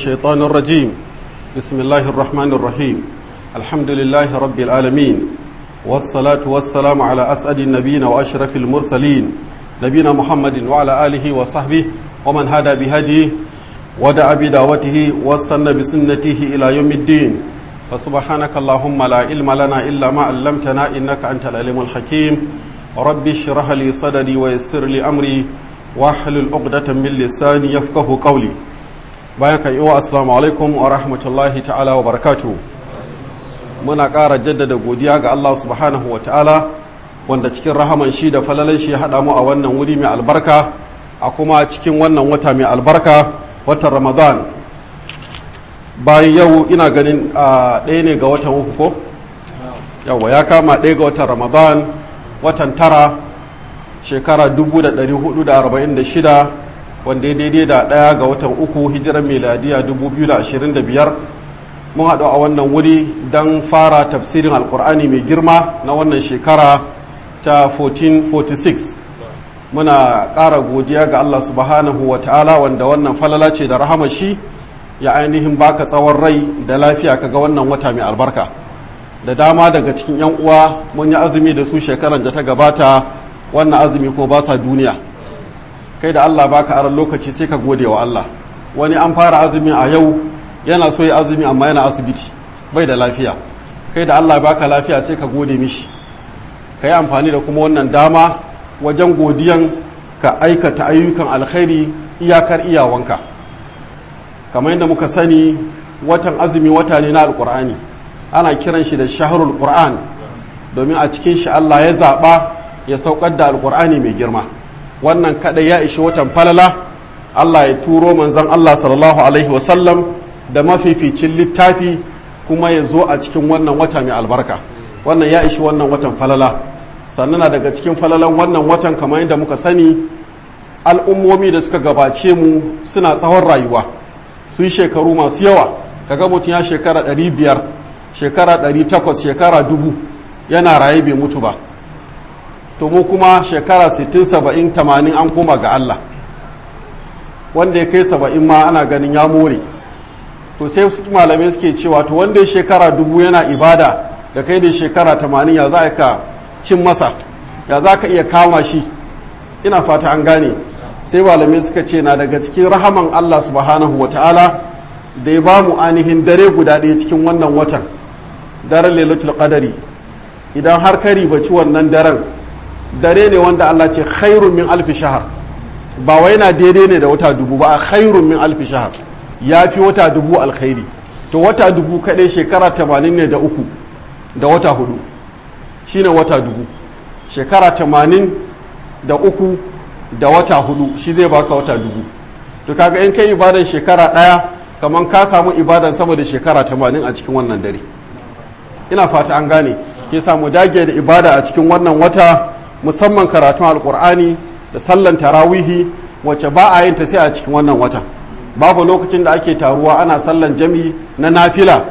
الشيطان الرجيم بسم الله الرحمن الرحيم الحمد لله رب العالمين والصلاة والسلام على أسعد النبيين وأشرف المرسلين نبينا محمد وعلى آله وصحبه ومن هدى بهديه ودعا بدعوته واستنى بسنته إلى يوم الدين فسبحانك اللهم لا علم لنا إلا ما علمتنا إنك أنت العليم الحكيم رب اشرح لي صدري ويسر لي أمري واحلل عقدة من لساني يفقه قولي bayan kan iwa assalamu alaikum wa rahmatullahi ta'ala wa barakatu muna ƙara jaddada godiya ga Allah subhanahu wa ta'ala wanda cikin rahaman shi da falalan shi haɗa mu a wannan wuri mai albarka a kuma cikin wannan wata mai albarka watan ramadan bayan yau ina ganin a ɗaya ne ga watan uku ko yawa ya kama ɗaya ga watan ramadan watan tara shekara 1446 wanda ya daidai da ɗaya ga watan uku hijirar meladiya 2025 mun haɗu a wannan wuri don fara tafsirin alkur'ani mai girma na wannan shekara ta 1446 muna ƙara godiya ga allah subhanahu wa ta'ala wanda wannan falala ce da rahama shi ya ainihin baka tsawon rai da lafiya kaga wannan wata mai albarka da dama daga cikin 'yan uwa mun yi azumi da su shekaran da ta gabata wannan azumi ko ba sa duniya kai da Allah baka aran lokaci sai ka gode wa Allah wani an fara azumi a yau yana so ya azumi amma yana asibiti bai da lafiya kai da Allah baka lafiya sai ka gode mishi ka yi amfani da kuma wannan dama wajen godiyan ka aikata ayyukan alkhairi iyakar iyawanka kamar yadda muka sani watan azumi wata ne na alkur'ani ana kiran shi da shaharul qur'an domin a cikin shi Allah ya zaɓa ya saukar da alkur'ani mai girma wannan kada ya ishi watan falala Allah ya turo manzon Allah sallallahu alaihi wasallam da mafificin littafi kuma ya zo a cikin wannan wata mai albarka wannan ya ishi wannan watan falala sannan daga cikin falalan wannan watan kamar yadda muka sani al'ummomi da suka gabace mu suna tsawon rayuwa su yi shekaru masu yawa kaga mutum ya shekara 500 shekara 800 shekara dubu yana raye bai mutu ba to mu kuma shekara 60 70 80 an koma ga Allah wanda ya kai 70 ma ana ganin ya more to sai su malamai suke cewa to wanda ya shekara dubu yana ibada da kai da shekara 80 ya za ka cin masa ya za ka iya kama shi ina fata an gane sai malamai suka ce na daga cikin rahaman Allah subhanahu wa ta'ala da ya ba mu ainihin dare guda ɗaya cikin wannan watan daren lailatul qadari idan har ka ribaci wannan daren dare ne wanda Allah ce khairun min alfi shahar ba wai na daidai ne da wata dubu ba a khairun min alfi shahar ya fi wata dubu alkhairi to wata dubu kaɗai shekara tamanin ne da uku da wata hudu shine wata dubu shekara tamanin da uku da wata hudu shi zai baka wata dubu to kaga in kai ibadan shekara ɗaya kamar ka samu ibadan sama da shekara tamanin a cikin wannan dare ina fata an gane ke samu dage da ibada a cikin wannan wata musamman karatun alkur'ani da sallan tarawihi wacce ba a yin ta sai a cikin wannan watan babu lokacin da ake taruwa ana sallan jami'i na nafila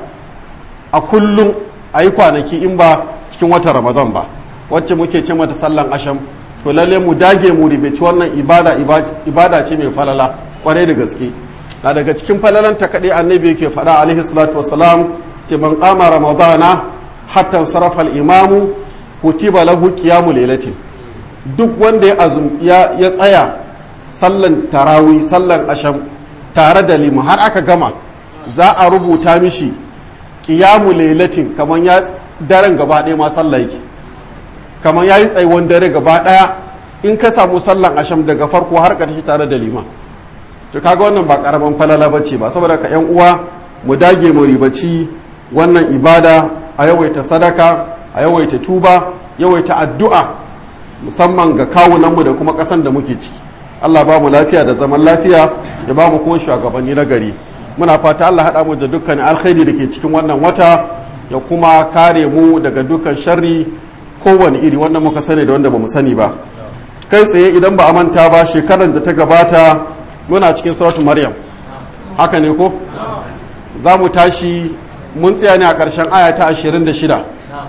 a kullum a yi kwanaki in ba cikin watan ramadan ba wacce muke ce mata sallan asham to lalle mu dage mu ribaci wannan ibada ibada ce mai falala kwarai da gaske na daga cikin falalan ta kaɗai annabi yake faɗa alaihi salatu wassalam ce man qama ramadana hatta sarafa al-imamu kutiba lahu qiyamu lailatin duk wanda ya azum ya, ya tsaya sallan tarawi sallan asham tare da limu har aka gama za a rubuta mishi qiyamu lailatin kaman ya daren gaba ɗaya ma sallah yake kaman yayi tsaiwon dare gaba ɗaya in ka samu sallan asham daga farko har ƙarshe tare da liman to kaga wannan ba karaman falala bace ba saboda ka yan uwa mu dage mu ribaci wannan ibada a yawaita sadaka a yawaita tuba yawaita addu'a musamman ga kawunanmu da kuma ƙasan da muke ciki Allah ba mu lafiya da zaman lafiya ya ba mu kuma shugabanni na gari muna fata Allah haɗa mu da dukkan alkhairi da ke cikin wannan wata ya kuma kare mu daga dukkan sharri kowane iri wanda muka sani da wanda ba mu sani ba kai tsaye idan ba a manta ba shekarar da ta gabata muna cikin suratul maryam haka ne ko za mu tashi mun tsaya ne a ƙarshen aya ta 26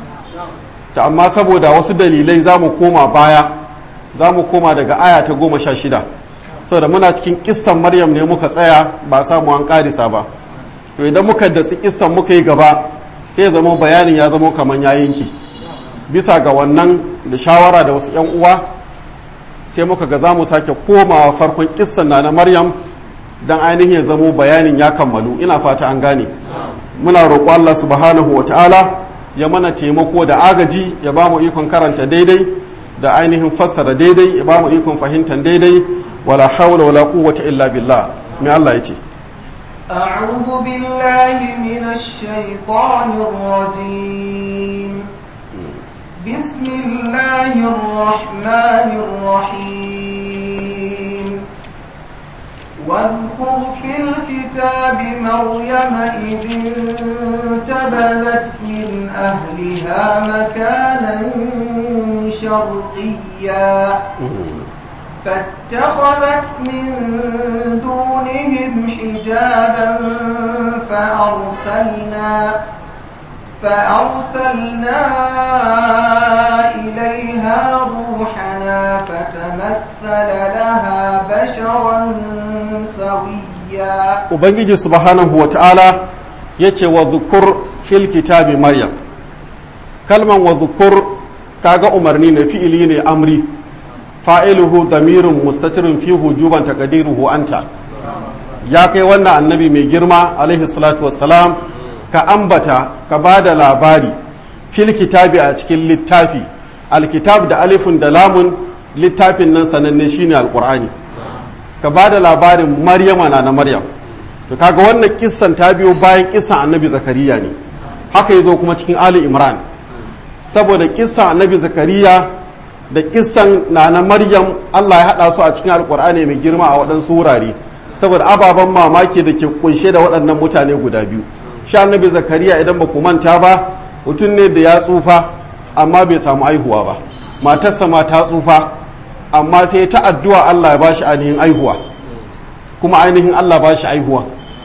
ta amma saboda wasu dalilai za mu koma baya za mu koma daga aya ta 16 saboda muna cikin kissan maryam ne muka tsaya ba samu an karisa ba to idan muka datsi kissan muka yi gaba sai ya zama bayanin ya zama kamar ya yanki bisa ga wannan da shawara da wasu 'yan uwa sai muka ga za mu sake komawa farkon kissan na na maryam don ainihin ya zamo bayanin ya kammalu ina fata an gane muna roƙo Allah subhanahu wa ta'ala ya mana taimako da agaji ya ba mu ikon karanta daidai da ainihin fassara daidai ya ba mu ikon fahimtar daidai wala hawla wala quwwata illa billah me Allah ya ce أعوذ بالله من الشيطان الرجيم بسم الله الرحمن الرحيم واذكر في الكتاب مريم إذ انتبذت من أهلها مكانا شرقيا فاتخذت من دونهم حجابا فأرسلنا فأرسلنا إليها روحنا فتمثل لها بشرا سويا ubangiji subhanahu wa ta'ala ya ce wa zukur fil kitabi maryam kalman wa zukur kaga umarni ne fi'ili ne amri fa'iluhu damirun mustatirun fi hujuban taqdiruhu anta ya kai wannan annabi mai girma alaihi salatu wassalam ka ambata ka ba da labari fil kitabi a cikin littafi alkitab da alifun da lamun littafin nan sananne shine alqur'ani ka ba da labarin maryama na na maryam to kaga wannan kissan ta biyo bayan kissan annabi zakariya ne haka yazo kuma cikin ali imran saboda kissan annabi zakariya da kissan na na maryam allah ya haɗa su a cikin alkur'ani mai girma a waɗansu wurare saboda ababen mamaki da ke kunshe da waɗannan mutane guda biyu shi annabi zakariya idan ba ku manta ba mutum ne da ya tsufa amma bai samu aihuwa ba matarsa ma ta tsufa amma sai ta addu'a allah ya ba shi ainihin aihuwa kuma ainihin allah ba shi aihuwa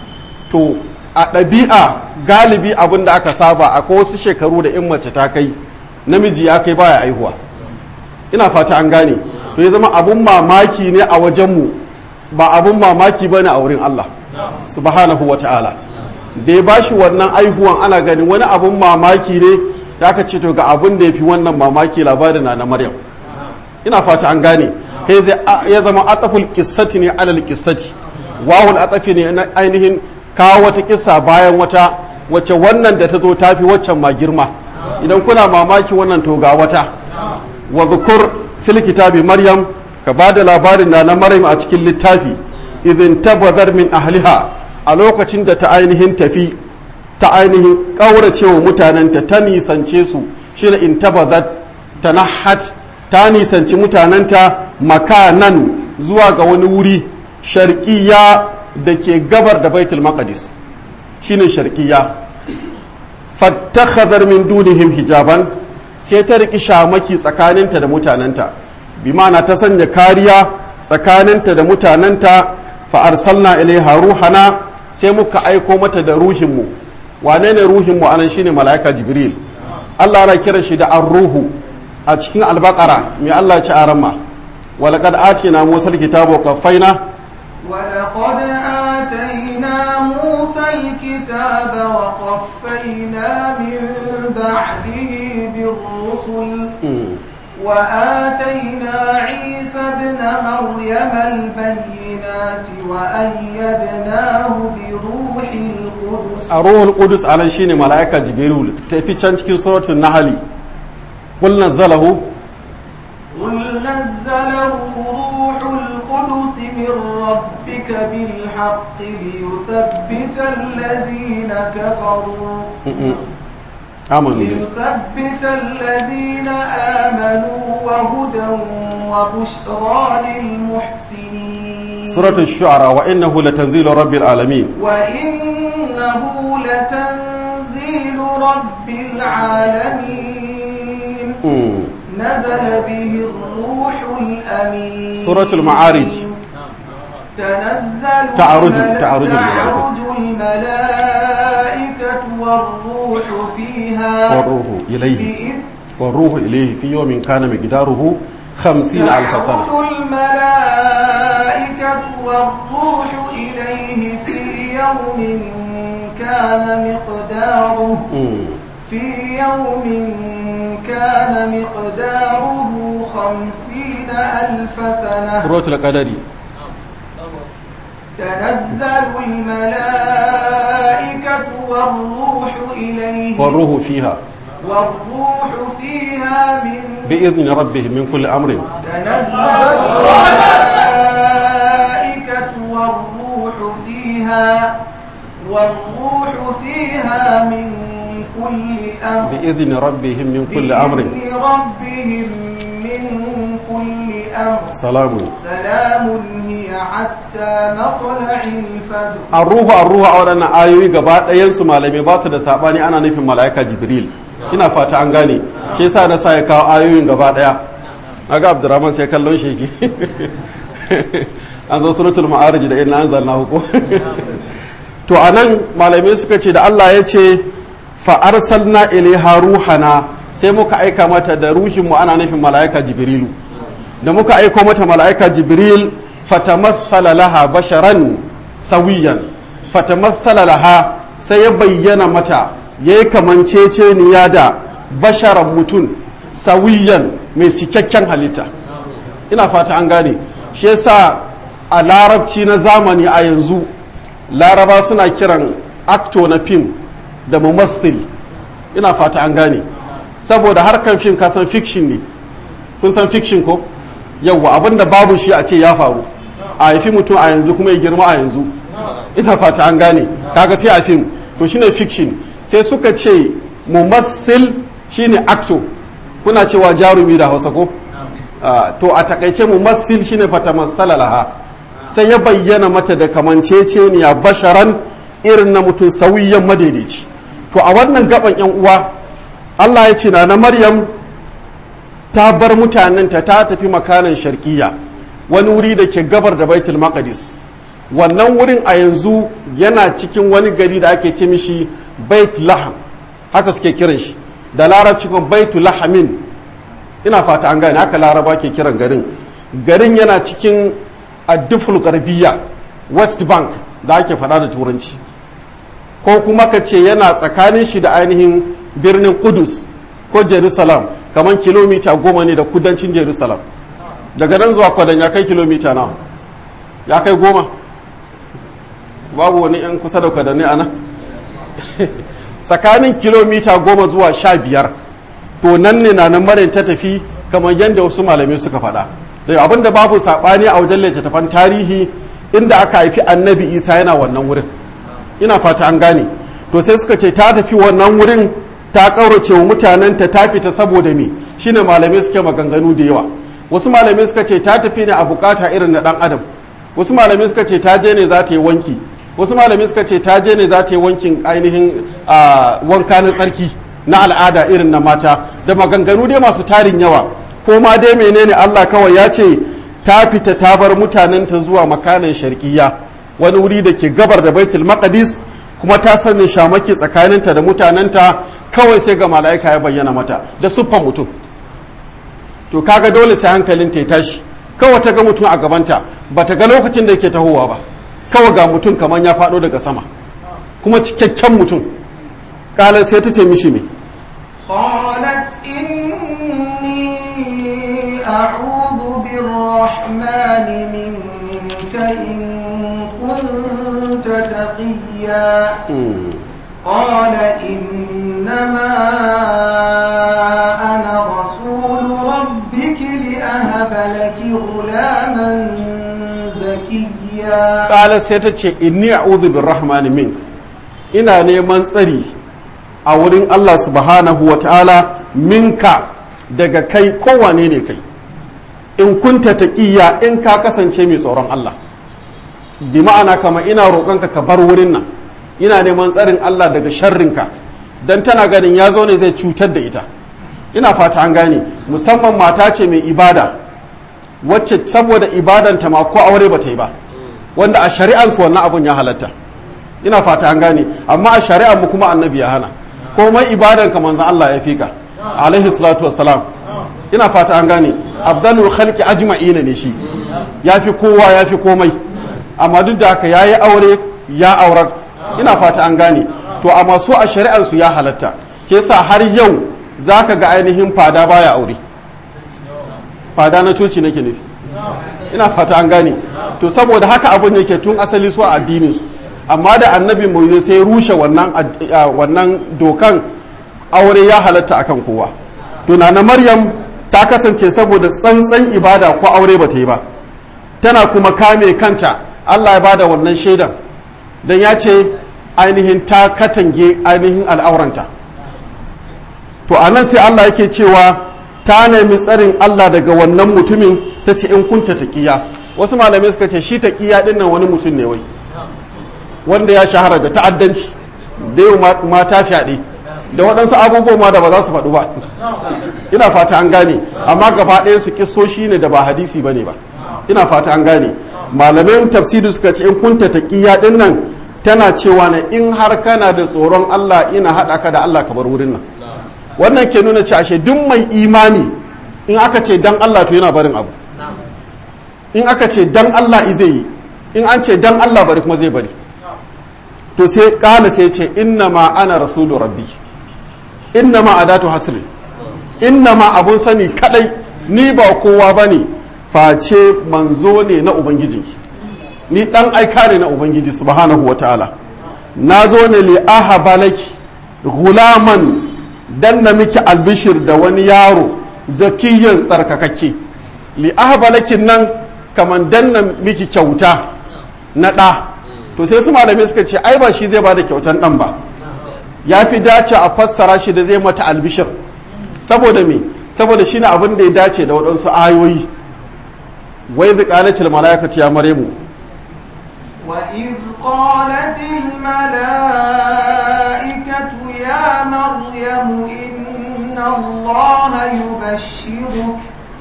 to a ɗabi'a galibi abin da aka saba akwai wasu shekaru da in mace ta kai namiji ya kai baya aihuwa ina fata an gane to ya zama abun mamaki ne a wajenmu ba abun mamaki ba ne a wurin Allah subhanahu wa ta'ala da ya bashi wannan aihuwan ana gani wani abun mamaki ne da aka ce to ga abun da ya fi wannan mamaki labarin na na maryam ina fata an gane ya zama ataful kissati ne alal kissati wawul atafi ne na ainihin kawo wata kissa bayan wata wacce wannan da ta zo ta fi waccan ma girma idan kuna mamaki wannan to ga wata wa zukur fil kitabi maryam ka ba da labarin na na maryam a cikin littafi idin tabazar min ahliha a lokacin da ta ainihin tafi ta ainihin ƙauracewa mutanenta ta nisance su shi in tabazat ta nahat ta nisanci mutanenta makanan zuwa ga wani wuri sharkiya da ke gabar da baitul maqdis shine sharkiya fattakhadhar min dunihim hijaban sai ta riki shamaki tsakaninta da mutanenta bi ma'ana ta sanya kariya tsakaninta da mutanenta fa arsalna ilaiha ruhana sai muka aiko mata da ruhinmu wane ne ruhinmu anan shine mala'ika jibril Allah ana kira shi da ar-ruhu a cikin albaqara mai Allah ci aramma walaqad atina musa alkitaba wa qaffayna ولقد آتينا موسى الكتاب وقفينا من بعده بالرسل وآتينا عيسى ابن مريم البينات وأيدناه بروح القدس الروح القدس على شيء ملائكة جبريل تفي cikin سورة النحل قل نزله قل نزله روح القدس من ربك بالحق ليثبت الذين كفروا آمنوا ليثبت الذين آمنوا وهدى وبشرى للمحسنين سورة الشعراء وإنه لتنزيل رب العالمين وإنه لتنزيل رب العالمين نزل به الروح الأمين سورة المعارج تنزل تعرج- الملا- تعرج الملائكة. تعرج الملائكة والروح فيها والروح إليه بإذن والروح إليه في يوم كان مقداره خمسين ألف سنة تعرج الملائكة والروح إليه في يوم كان مقداره في يوم كان مقداره خمسين ألف سنة سورة القدر تنزل الملائكة والروح إليه والروح فيها والروح فيها من بإذن ربهم من كل أمر تنزل الملائكة والروح فيها والروح فيها من كل أمر بإذن ربهم من كل أمر بإذن ربهم من كل أمر سلام سلام هي حتى مطلع الفجر arruhu arruhu a waɗannan ayoyi gaba ɗayansu malamai ba su da saɓani ana nufin mala'ika jibril ina fata an gane shi yasa na sa ya kawo ayoyin gaba ɗaya naga abdurrahman sai kallon shi yake an zo suratul ma'arij da inna anzalna hukum to anan malamai suka ce da Allah ya ce fa arsalna ilaiha ruhana sai muka aika mata da ruhin mu ana nufin mala'ika jibrilu da muka aiko mata mala'ika jibril fatamassala laha basharan sawiyan fatamassala laha sai ya bayyana mata ya yi kamanceceniya da basharan mutum sawiyan mai cikakken halitta ina fata an gane shi yasa a larabci na zamani a yanzu laraba suna kiran acto na fim da mumassil ina fata an gane saboda harkar fim kasan fiction ne kun san fiction ko yawwa abinda babu shi a ce ya faru a haifi mutum a yanzu kuma ya girma a yanzu ina fata an gane kaga sai a fim to shine fiction sai suka ce mumassil shine acto kuna cewa jarumi da hausa ko to a takaice mumassil shine fata masala laha sai ya bayyana mata da kamanceceniya basharan irin na mutum sauyiyan madaidaici to a wannan gaban yan uwa Allah ya ce na na Maryam ta bar mutanenta ta tafi makanan sharkiya wani wuri da ke gabar da baitul maqdis wannan wurin a yanzu yana cikin wani gari da ake ce mishi bait laham haka suke kiran shi da larabci kuma baitul lahamin ina fata an gane haka laraba ke kiran garin garin yana cikin adduful garbiya west bank da ake faɗa da turanci ko kuma ka ce yana tsakanin shi da ainihin birnin kudus ko jerusalem kamar kilomita goma ne da kudancin jerusalem daga nan zuwa kwadan ya kai kilomita nawa ya kai goma babu wani yan kusa da kwadanni a nan tsakanin kilomita goma zuwa sha biyar to nan ne na nan marin ta tafi kamar yadda wasu malamai suka faɗa da abin da babu saɓani a wajen littattafan tarihi inda aka haifi annabi isa yana wannan wurin ina fata an gane to sai suka ce ta tafi wannan wurin ta ƙaurace wa mutanenta ta fita saboda me shine malamai suke maganganu da yawa wasu malamai suka ce ta tafi ne a bukata irin na dan adam wasu malamai suka ce ta je ne za ta yi wanki wasu malamai suka ce ta je ne za ta yi wankin ainihin wanka na tsarki na al'ada irin na mata da maganganu dai masu tarin yawa ko ma dai menene Allah kawai ya ce ta fita ta bar mutanenta zuwa makanan sharkiya wani wuri da ke gabar da baitul maqdis kuma ta sanya shamaki tsakaninta da mutanenta kawai sai ga mala'ika ya bayyana mata da siffan mutum to kaga dole sai hankalin ta tashi kawai ta ga mutum a gabanta ba ta ga lokacin da yake tahowa ba kawai ga mutum kamar ya faɗo daga sama kuma cikakken mutum kalar sai ta ce mishi me قالت إني أعوذ بالرحمن منك إن كنت تقيا قال إنما أنا رسول ربك لأهب لك غلاما زكيا قال سيتك إني أعوذ بالرحمن منك ina neman tsari a wurin Allah subhanahu wa ta'ala minka daga kai kowane ne kai in kunta taƙiyya in ka kasance mai tsoron Allah bi ma'ana kama ina roƙonka ka bar wurin nan ina neman tsarin Allah daga sharrinka don tana ganin ya zo ne zai cutar da ita ina fata an gane musamman mata ce mai ibada wacce saboda ibadanta ma ko aure ba ta yi ba wanda a shari'ansu wannan abun ya halatta ina fata an gane amma a shari'ar mu kuma annabi ya hana komai ibadan ka manzon Allah ya fika alaihi salatu wassalam ina fata an gane abdalul khalqi ajma'ina ne shi ya fi kowa ya fi komai amma duk da haka ya yi aure ya aurar ina fata an gane to amma su a shari'arsu ya halatta ke sa har yau za ka ga ainihin fada baya aure fada na coci nake nufi ina fata an gane to saboda haka abin yake tun asali su a addininsu amma da annabi mu sai rushe wannan wannan dokan aure ya halatta akan kowa to na maryam ta kasance saboda tsantsan ibada ko aure ba ta yi ba tana kuma kame kanta Allah ya bada wannan shaidan dan ya ce ainihin ta katange ainihin al'auranta to anan sai Allah yake cewa ta nemi tsarin Allah daga wannan mutumin ta ce in kunta taqiya wasu malamai suka ce shi taqiya din nan wani mutum ne wai wanda ya shahara da ta'addanci da yau mata fyaɗe da waɗansu abubuwa ma da ba za su faɗu ba ina fata an gane amma gaba ɗaya su kisoshi ne da ba hadisi bane ba ina fata an gane malamin tafsiri suka ce in kunta taqiya din nan tana cewa ne in har kana da tsoron Allah ina haɗa ka da Allah ka bar wurin nan wannan ke nuna cewa ashe duk mai imani in aka ce dan Allah to yana barin abu in aka ce dan Allah zai yi in an ce dan Allah bari kuma zai bari to sai kala sai ce inna ma ana rasulu rabbi inna ma adatu hasrin inna ma abun sani kadai ni ba kowa bane face manzo ne na ubangiji ni dan aika ne na ubangiji subhanahu wataala na zo ne li ahabalaki gulaman dan na miki albishir da wani yaro zakiyan tsarkakakke li ahabalakin nan kaman dan na miki kyauta na ɗa to sai su malamai suka ce ai ba shi zai bada kyautan ɗan ba ya fi dace a fassara shi da zai mata albishir saboda me saboda shi ne abin da ya dace da waɗansu ayoyi wai zai ƙalace mala'ikatu ya mare mu وإذ قالت الملائكة يا مريم إن الله يبشرك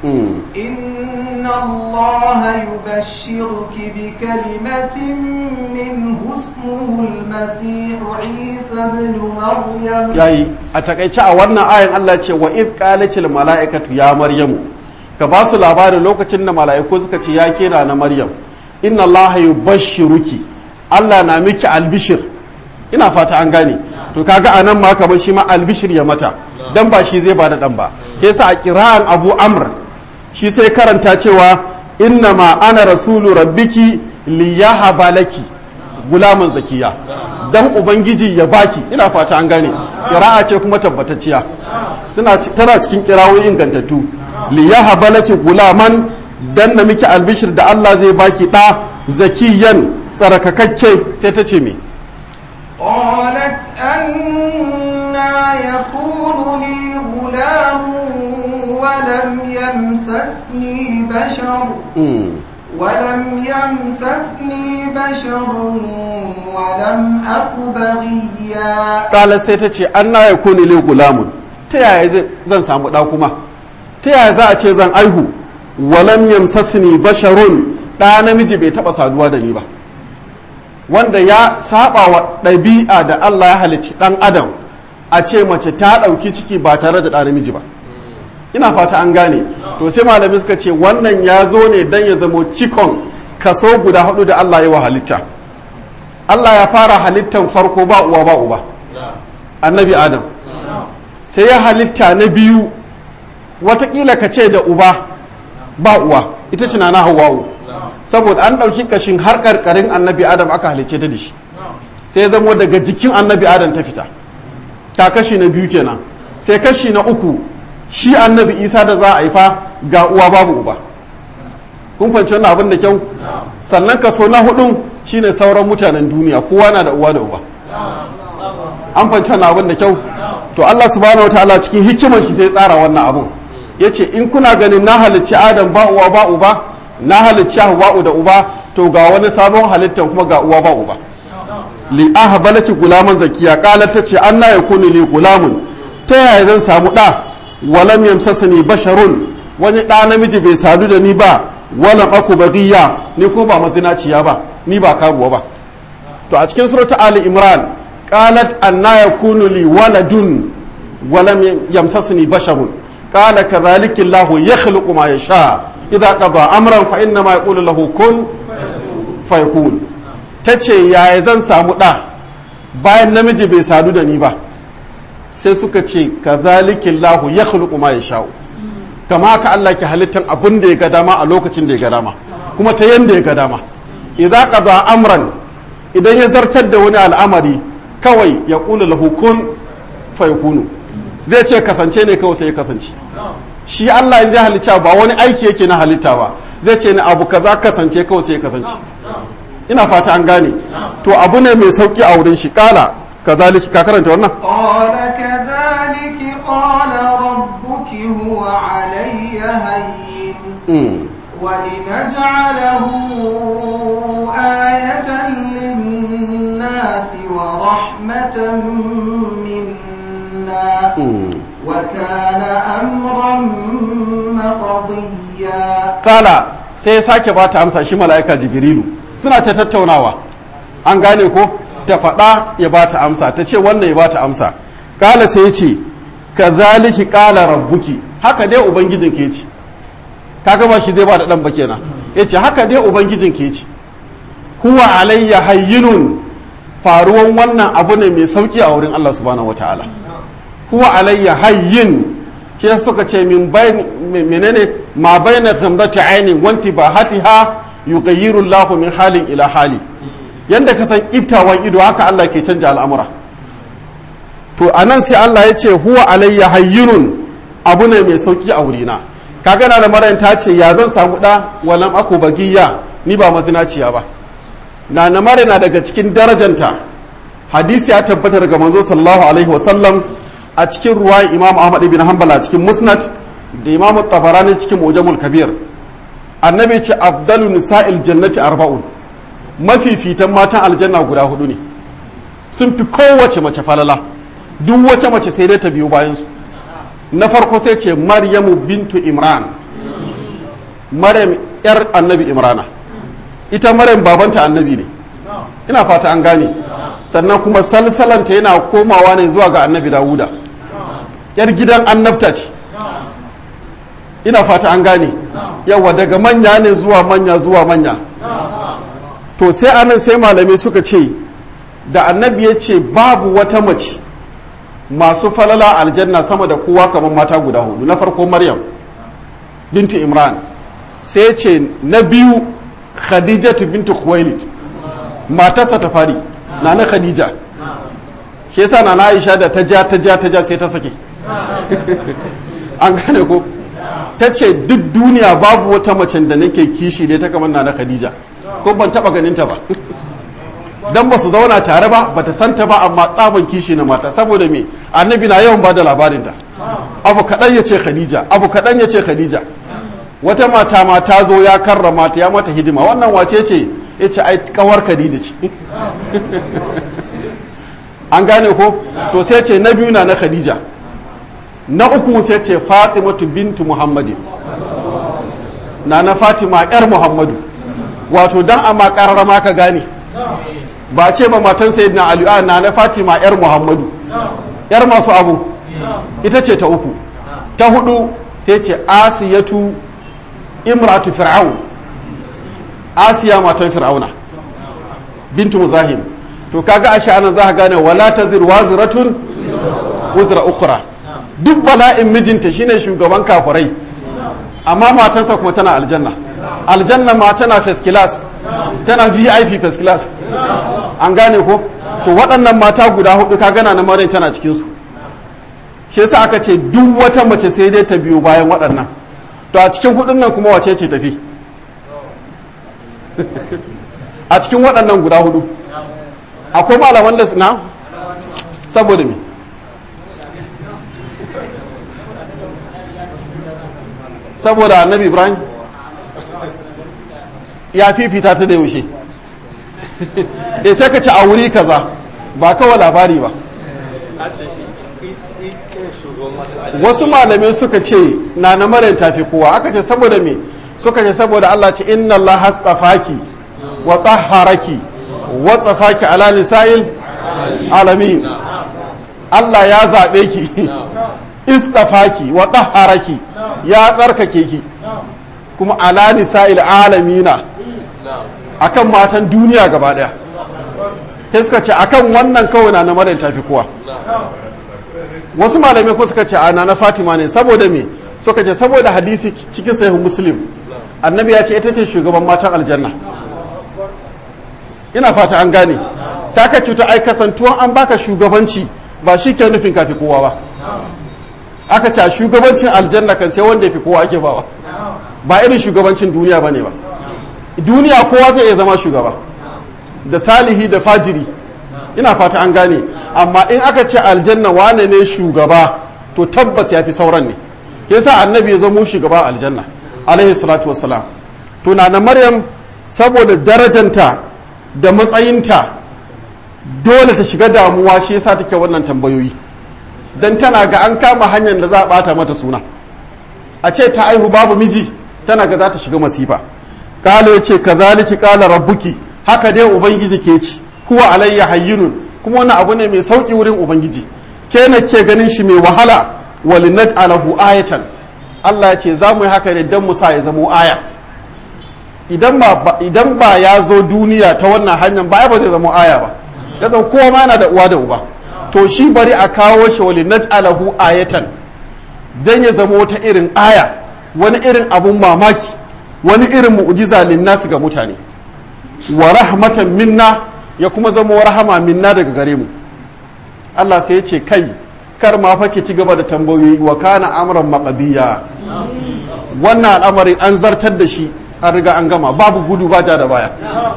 إن الله يبشرك بكلمة منه اسمه المسيح عيسى بن مريم yayi a takaice a wannan ayan Allah ce wa id qalatil mala'ikatu ya maryamu ka ba su labarin lokacin da mala'iku suka ce ya kira na maryam inna allaha yubashshiruki Allah na miki albishir ina fata an gane to kaga anan ma kamar shi ma albishir ya mata dan ba shi zai bada dan ba ke sa a kira'an Abu Amr shi sai karanta cewa inna ma ana rasulu rabbiki liyahaba laki gulaman zakiya dan ubangiji ya baki ina fata an gane kira'a ce kuma tabbatacciya tana cikin kirawoyi ingantattu liyahaba laki gulaman dan na miki albishir da Allah zai baki ɗa zakiyan tsarkakakke sai ta ce me قالت أنا يكون لي غلام ولم يمسسني بشر ولم يمسسني بشر ولم أك بغيا قالت sai ta ce anna yakunu li gulamun ta yaya zan samu ɗa kuma ta yaya za a ce zan aihu walam yamsasni basharun ɗa namiji bai taɓa saduwa da ni ba wanda ya saba wa ɗabi'a da Allah ya halicci ɗan adam a ce mace ta ɗauki ciki ba tare da ɗa namiji ba ina fata an gane to sai malami suka ce wannan ya zo ne don ya zamo cikon kaso guda hudu da Allah ya wa halitta Allah ya fara halittan farko ba uwa ba uba annabi adam sai ya halitta na biyu watakila ka ce da uba ba uwa ita ce na hawa'u saboda an ɗauki kashin har ƙarƙarin annabi adam aka halicce ta da shi sai ya zamo daga jikin annabi adam ta fita ta kashi na biyu kenan sai kashi na uku shi annabi isa da za a haifa ga uwa babu uba kun fahimci wannan abin da kyau sannan kaso na hudun shine sauran mutanen duniya kowa na da uwa da uba an fahimci wannan abin da kyau to Allah subhanahu wataala cikin hikimar shi sai tsara wannan abun yace in kuna ganin na halicci adam ba uwa ba uba na halicci hawa'u da uba to ga wani sabon halittan kuma ga uwa ba uba li ahbalaki gulaman zakiya qalat tace anna yakunu li gulamun ta yaya zan samu da walam yamsasani basharun wani da namiji bai sadu da ni ba walam aku bagiya ni ko ba mazinaciya ba ni ba karuwa ba to a cikin surata ali imran qalat anna yakunu li waladun walam yamsasani basharun qala kadhalika allah yakhluqu ma yasha idza qada amran fa inna ma yaqulu lahu kun fayakun tace yaya zan samu da bayan namiji bai sadu da ni ba sai suka ce kadhalikillahu yakhluqu ma yasha'u kama haka Allah ke halittan abin da ya ga dama a lokacin da ya ga dama kuma ta yanda ya ga dama idza qada amran idan ya zartar da wani al'amari kawai ya kula lahu kun fayakunu zai ce kasance ne kawai sai ya kasance shi Allah in zai halitta ba wani aiki yake na halitta ba zai ce ni abu kaza kasance kawai sai ya kasance ina fata an gane to abu ne mai sauki a wurin shi kala kazaliki ka karanta wannan قال كذلك قال ربك هو علي هين Mm. ولنجعله آية للناس ورحمة منا Mm. وكان أمرا مقضيا kala sai ya sake ba ta amsa shi mala'ika jibrilu suna ta tattaunawa an gane ko ta faɗa ya ba ta amsa ta ce wannan ya ba ta amsa kala sai ya ce ka zaliki kala rabbuki haka dai ubangijin ke ce kaga ba shi zai ba da ɗan ba kenan ya ce haka dai ubangijin ke ce huwa alayya hayyinun faruwan wannan abu ne mai sauki a wurin Allah subhanahu wataala huwa alayya hayyin ke suka ce min bayin menene ma bayna ghamdati ainin wanti bahatiha yughayyiru Allah min halin ila hali yanda ka san iftawan ido haka Allah ke canja al'amura to anan sai Allah ya ce huwa alayya hayyinun abu ne mai sauki a wurina kaga na da marayin ta ce ya zan samu da walam aku bagiya ni ba mazinaciya ba na na mara na daga cikin darajanta hadisi ya tabbata daga manzo sallallahu alaihi wasallam a cikin ruwayan imam ahmad ibn hanbal a cikin musnad da imam tabarani cikin mujamul kabir annabi ce afdalu nisa'il jannati arba'un mafifitan matan aljanna guda hudu ne sun fi kowace mace falala duk wace mace sai dai ta biyo bayan su na farko sai ce maryamu bintu imran maryam yar annabi imrana ita maryam babanta annabi ne ina fata an gane sannan kuma salsalanta yana komawa ne zuwa ga annabi dawuda yar gidan annabta ce ina fata an gane yawa daga manya ne zuwa manya zuwa manya to sai anan sai malamai suka ce da annabi ya ce babu wata mace masu falala aljanna sama da kowa kamar mata guda hudu na farko maryam bintu imran sai ce na biyu khadijatu bintu khuwailid matarsa ta fari na na khadija shi yasa na na aisha da ta ja ta ja ta ja sai ta sake an gane ko ta ce duk duniya babu wata macen da nake kishi dai ta kamar na na khadija ko ban taba ganin ta ba dan ba su zauna tare ba bata santa ba amma tsaban kishi na mata saboda me annabi na yawan bada labarinta abu kaɗan ya ce khadija abu kaɗan ya ce khadija wata mata ma ta zo ya karrama ta ya mata hidima wannan wace ce ya ce ai kawar khadija ce an gane ko to sai ce na biyu na na khadija na uku sai ce fatimatu bintu muhammadin na na fatima yar muhammadu wato dan amma karrama ka gane ba ce ba matan sayyidina ali a na na fatima yar muhammadu yar masu abu ita ce ta uku ta hudu sai ce asiyatu imratu fir'aun asiya matan fir'auna bintu muzahim to kaga a sha'anan za ka gane wala tazir waziratun wuzra ukra duk bala'in mijinta shine shugaban kafirai amma matansa kuma tana aljanna aljanna ma tana first class tana vip first class an gane ko to waɗannan mata guda hudu ka gana na maryam tana cikinsu shi yasa aka ce duk wata mace sai dai ta biyo bayan waɗannan to a cikin hudun nan kuma wace ce tafi a cikin waɗannan guda hudu akwai malaman da na saboda me saboda annabi ibrahim ya fifita ta da yaushe e sai ka ci a wuri kaza ba kawai labari ba wasu malamai suka ce na na mara tafi kowa aka ce saboda me suka ce saboda Allah ce inna Allah hastafaki wa tahharaki wa tsafaki ala nisa'il alamin Allah ya zaɓe ki istafaki wa tahharaki ya tsarkake ki kuma ala nisa'il alamina akan matan duniya gaba daya sai suka ce akan wannan kawai na na maryam tafi kowa wasu malamai ko suka ce ana na fatima ne saboda me suka ce saboda hadisi cikin sahih muslim annabi ya ce ita ce shugaban matan aljanna ina fata an gane sai aka ce to ai kasantuwan an baka shugabanci ba shi ke nufin kafi kowa ba aka ce shugabancin aljanna kan sai wanda ya fi kowa ake bawa ba irin shugabancin duniya ba ne ba duniya kowa zai iya zama shugaba da salihi da fajiri ina fata an gane amma in aka ce aljanna wane ne shugaba to tabbas ya fi sauran ne yasa annabi ya zama shugaba aljanna alaihi salatu wassalam to na na maryam saboda darajanta da matsayinta dole ta shiga damuwa shi yasa take wannan tambayoyi dan tana ga an kama hanyar da za a bata mata suna a ce ta aihu babu miji tana ga za ta shiga masifa kala ya ce kazaliki kala rabbuki haka dai ubangiji ke ci huwa alayya hayyinun kuma wannan abu ne mai sauki wurin ubangiji ke na ke ganin shi mai wahala walinaj'alahu ayatan Allah ya ce za mu yi haka ne dan mu sa ya zamo aya idan ba idan ba ya zo duniya ta wannan hanyar ba ba zai zamo aya ba ya zama kowa ma yana da uwa da uba to shi bari a kawo shi walinaj'alahu ayatan dan ya zama wata irin aya wani irin abun mamaki wani irin mu'jiza linnasu ga mutane wa rahmatan minna ya kuma zama rahama minna daga gare mu Allah sai ya ce kai kar ma fa ki ci gaba da tambayoyi wa kana amran maqdiya wannan al'amarin an zartar da shi an riga an gama babu gudu ba ja da baya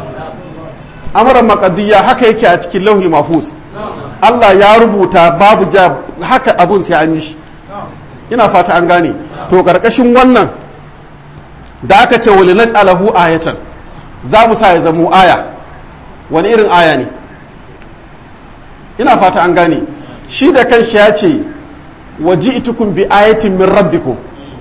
amran maqdiya haka yake a cikin lauhul mahfuz Allah ya rubuta babu ja haka abun sai an yi shi ina fata an gane to karkashin wannan da aka ce wali naj'alahu ayatan za mu sa ya zamo aya wani irin aya ne ina fata an gane shi da kanshi ya ce waji'tukum bi ayatin min rabbikum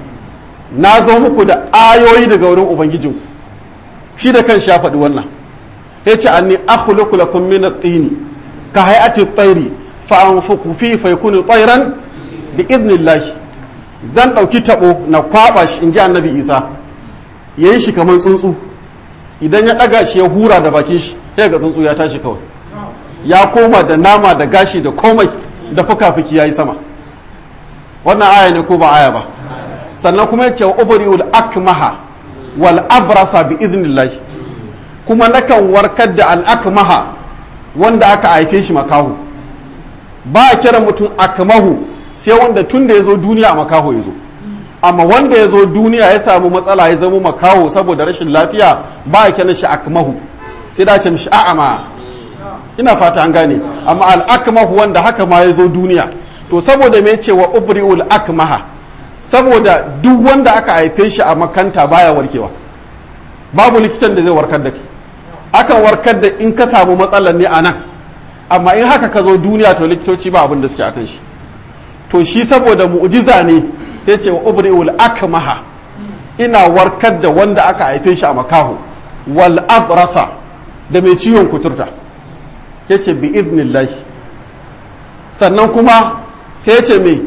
na zo muku da ayoyi daga wurin ubangijinku shi da kanshi ya faɗi wannan ya ce anni akhluqu lakum min at-tini ka hay'ati at-tayri fa anfuku fi fa yakunu tayran bi idnillah zan ɗauki taɓo na kwaɓa shi in ji annabi isa ya yi shi kamar tsuntsu idan ya ɗaga shi ya hura da bakin shi ya ga tsuntsu ya tashi kawai ya koma da nama da gashi da komai da fuka-fuki ya yi sama wannan aya ne ko ba aya ba sannan kuma ya ce wa ubri'ul akmaha wal abrasa bi iznillah kuma nakan warkar da al akmaha wanda aka haife shi makahu ba a kira mutum akmahu sai wanda tun da ya zo duniya a makaho ya zo amma wanda ya zo duniya ya samu matsala ya zama makaho saboda rashin lafiya ba a kira shi akmahu sai da ce mishi a'ama ina fata an gane amma al-akmahu wanda haka ma ya zo duniya to saboda me ce wa ubri'ul akmaha saboda duk wanda aka haife shi a makanta baya warkewa babu likitan da zai warkar da kai akan warkar da in ka samu matsalar ne a nan amma in haka ka zo duniya to likitoci ba abin da suke akan shi to shi saboda mu'jiza ne sai ce wa ubri'ul akmaha ina warkar da wanda aka haife shi a makaho wal abrasa da mai ciwon kuturta ya ce bi idnillahi sannan kuma sai ce mai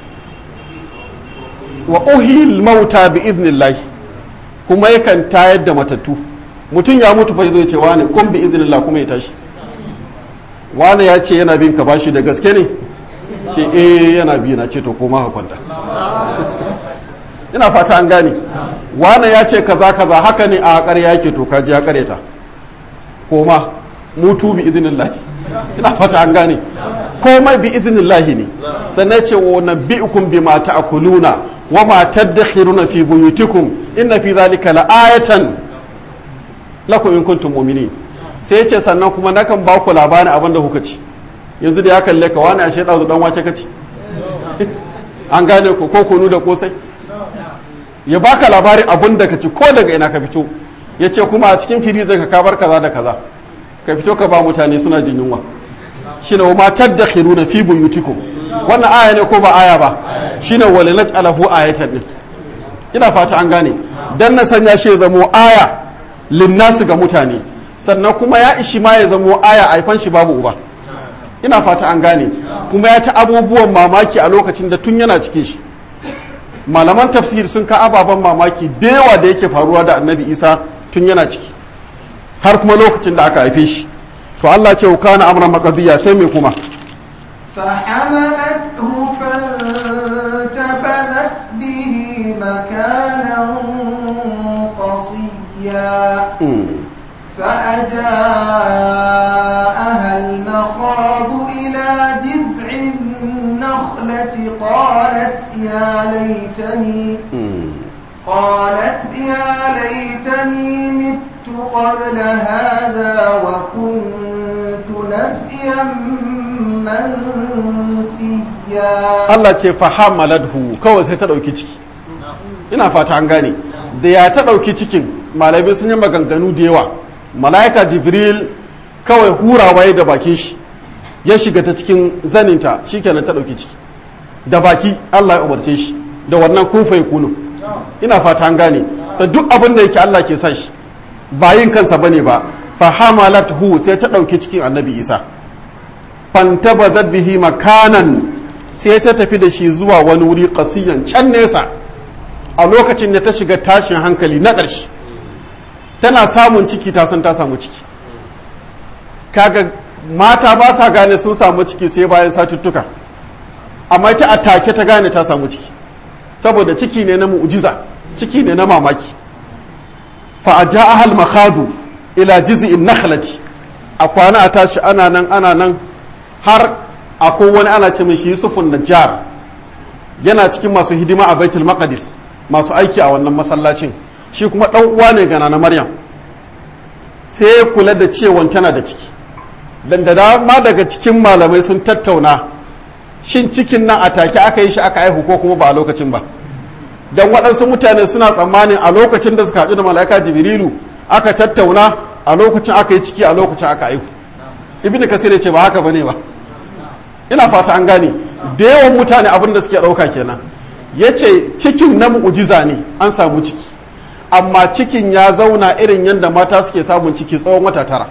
wa uhil mauta bi idnillahi kuma yakan tayar da matattu mutum ya mutu fa zo ce wani kun bi idnillah kuma ya tashi wani ya ce yana bin ka bashi da gaske ne ce eh yana bi na ce to koma ka kwanta ina fata an gane wani ya ce kaza kaza haka ne a ƙarya yake to ka ji ya ƙareta koma mutu bi iznillahi ina fata an gane komai bi iznillahi ne sannan ce wa nabbi'ukum bima ta'kuluna wa ma tadakhiruna fi buyutikum inna fi dhalika la'ayatan lakum in kuntum mu'minin sai ce sannan kuma nakan ba ku labarin abin da kuka ci yanzu da ya kalle ka wani ashe ɗazu ɗan wake kaci an gane ko ko kunu da kosai ya baka labarin abun da ka ci ko daga ina ka fito ya ce kuma a cikin fili zai ka kabar kaza da kaza ka fito ka ba mutane suna jin yunwa shine wa matar da na fi buyutikum wannan aya ne ko ba aya ba shine wal naj'alahu ayatan din ina fata an gane dan na sanya shi ya zamo aya linnasu ga mutane sannan kuma ya ishi ma ya zamo aya aifan shi babu uba ina fata an gane kuma ya ta abubuwan mamaki a lokacin da tun yana cikin shi malaman tafsir sun ka ababen mamaki da yawa da yake faruwa da annabi isa tun yana ciki har kuma lokacin da aka haife shi to Allah ce kana amran maqdiya sai me kuma فحملته فانتبذت به مكانا قصيا فأجاءها المخاض إلى جذع النخلة قالت يا ليتني قالت يا ليتني مت قبل هذا وكنت نسيا منسيا Allah ce fahamaladhu kawai sai ta ɗauki ciki ina fata an gane da ya ta ɗauki cikin malamai sun yi maganganu da yawa mala'ika jibril kawai hurawa ya da bakin shi ya shiga ta cikin zaninta shikenan ta ɗauki ciki da baki Allah ya umarce shi da wannan kufa ya kunu ina fata an gane sai duk abin da yake Allah ke sa shi ba yin kansa bane ba fahamalathu sai ta ɗauki cikin annabi isa fantabazat bihi makanan sai ta tafi da shi zuwa wani wuri kasiyan can nesa a lokacin da ta shiga tashin hankali na ƙarshe tana samun ciki ta san ta samu ciki kaga mata ba sa gane sun samu ciki sai bayan satuttuka amma ita a take ta gane ta samu ciki saboda ciki ne na mu'jiza ciki ne na mamaki fa a ahal makhadu ila jiz'in nakhlati a kwana a tashi ana nan ana nan har akwai wani ana ce mishi yusufun najjar yana cikin masu hidima a baitul maqdis masu aiki a wannan masallacin shi kuma dan uwa ne ga na maryam sai ya kula da cewan tana da ciki dan da dama daga cikin malamai sun tattauna shin cikin nan a take aka yi shi aka aihu ko kuma ba a lokacin ba dan waɗansu mutane suna tsammanin a lokacin da suka haɗu da mala'ika jibrilu aka tattauna a lokacin aka yi ciki a lokacin aka aihu ibnu kasir ya ce ba haka bane ba ina fata an gane da yawan mutane abin da suke ɗauka kenan ya ce cikin na mu'ujiza ne an samu ciki amma cikin ya zauna irin yadda mata suke samun ciki tsawon wata tara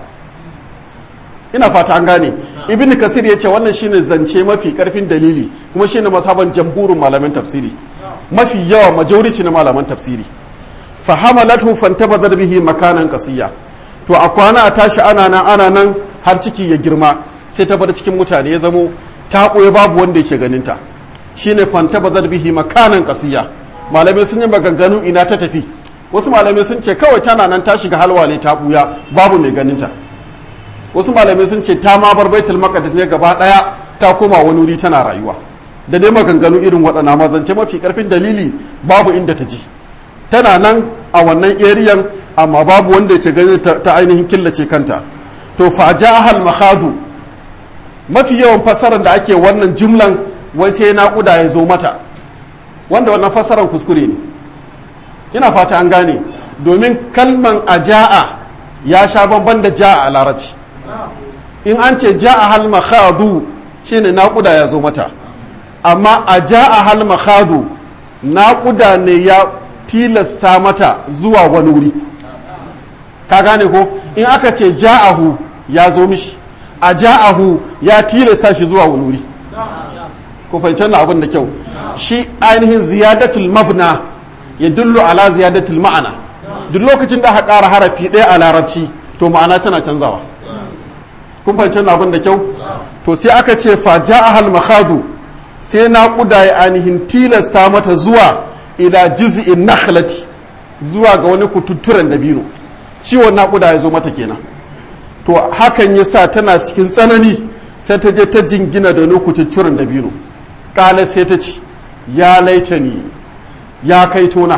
ina fata an gane ibn kasir ya ce wannan shine zance mafi karfin dalili kuma shine masaban jamhurin malaman tafsiri mafi yawa majority na malaman tafsiri fa hamalatu fantabazat bihi makanan qasiya to a kwana a tashi ana nan ana nan har ciki ya girma sai ta bar cikin mutane ya zamo ta ɓoye babu wanda yake ganinta shine fanta bazar bihi makanan kasiya malamai sun yi maganganu ina ta tafi wasu malamai sun ce kawai tana nan ta shiga halwa ne ta ɓuya babu mai ganinta wasu malamai sun ce ta ma bar baitul maqdis ne gaba ɗaya ta koma wani wuri tana rayuwa da dai maganganu irin waɗannan mazance mafi karfin dalili babu inda ta ji tana nan a wannan eriyan amma babu wanda ya ganin ta ainihin killace kanta to fa ja'ahal makhadu mafi yawan fassarar da ake wannan jumlan wai sai naƙuda ya zo mata wanda wannan fassarar kuskure ne ina fata an gane domin kalman aja'a ya sha bamban da ja'a a larabci in an ce ja'a hal makhadu shine naƙuda ya zo mata amma aja'a hal makhadu naƙuda ne ya tilasta mata zuwa wani wuri ka gane ko in aka ce ja'ahu ya zo mishi a ja'ahu ya tilasta shi zuwa wani wuri ko fahimci wannan abin da kyau shi ainihin ziyadatul mabna ya dullu ala ziyadatul ma'ana duk lokacin da aka ƙara harafi ɗaya a larabci to ma'ana tana canzawa kun fahimci wannan abin da kyau to sai aka ce fa ja'ahal makhadu sai naƙuda ya ainihin tilasta mata zuwa ila jiz'in nakhlati zuwa ga wani kututturen dabino ciwon naƙuda ya zo mata kenan to hakan ya sa tana cikin tsanani sai ta je ta jingina da wani kututturen dabino ƙalar sai ta ce ya laita ni ya kai tona